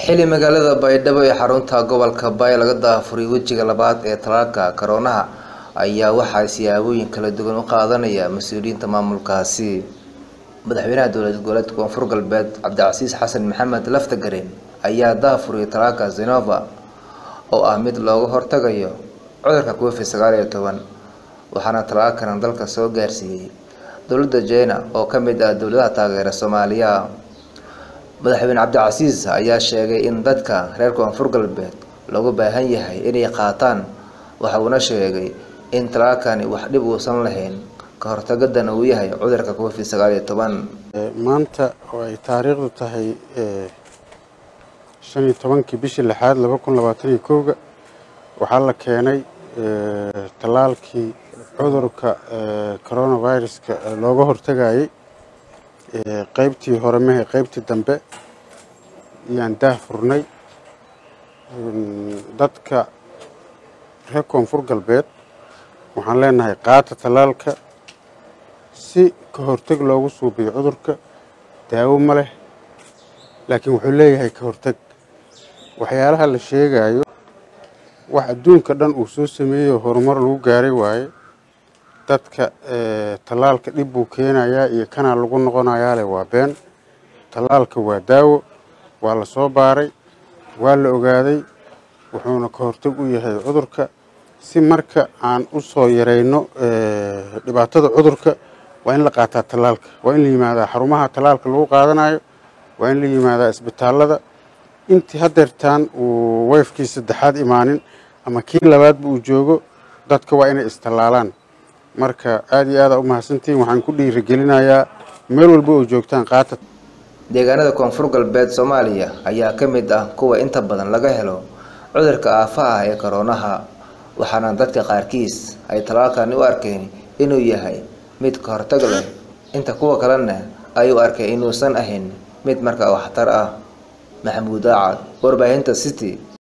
xili magaalada baydhabo ee xarunta gobolka bay laga daafuray wejiga labaad ee talaalka karoonaha ayaa waxaa siyaabooyin kala duwan u qaadanaya mas-uuliyiinta maamulkaasi madaxweynaha dowlad goboleedka koonfur galbeed cabdicasiis xasan maxamed laftagareen ayaa daafuray talaalka zenova oo ah mid looga hortagayo cudurka covid sagaal iyo toban waxaana talaalkan dalka soo gaarsiiyey dowladda jina oo ka mid ah dowladaha taageera soomaaliya madaxweyne cabdicasiis ayaa sheegay in dadka reer koonfur galbeed loogu baahan yahay inay qaataan waxa uuna sheegay in talaalkani wax dhib uusan lahayn ka hortagadana uu yahay cudurka covid sagaal iyo toban maanta oo ay taariikhdu tahay shan iyo tobankii bishii lixaad laba kun labaatan iyo kowga waxaa la keenay tallaalkii cudurka coronaviruska looga hortagayay qeybtii hore mehe qeybtii dambe ayaan daah furnay dadka reer koonfur galbeed waxaan leenahay qaata tallaalka si ka hortag loogu suubiyo cudurka daawo ma leh laakiin wuxuu leeyahay ka hortag waxyaalaha la sheegayo wax adduunka dhan uu soo sameeyey oo horumar lagu gaaray waaye dadka tallaalka dhib buu keenayaa iyo kanaa lagu noqonayaa leh waa been tallaalka waa daawo waa la soo baaray waa la ogaaday wuxuuna ka hortag u yahay cudurka si marka aan u soo yarayno dhibaatada cudurka waa in la qaataa tallaalka waa in la yimaadaa xarumaha tallaalka lagu qaadanayo waa in la yimaadaa isbitaallada intii hadeertaan uu weyfkii saddexaad imaanin ama kii labaadba uu joogo dadka waa inay istallaalaan marka aada iyo aada u mahadsantihiin waxaan ku dhiirigelinayaa meel walba oo joogtaan qaata deegaanada koonfur galbeed soomaaliya ayaa ka mid ah kuwa inta badan laga helo cudurka aafa ah ee koroonaha waxaana dadka qaarkiis ay talaalkani u arkeen inuu yahay mid ka hortag leh inta kuwa kalena ay u arkeen inuusan ahayn mid markaa waxtar ah maxamuud aacad warbaahinta city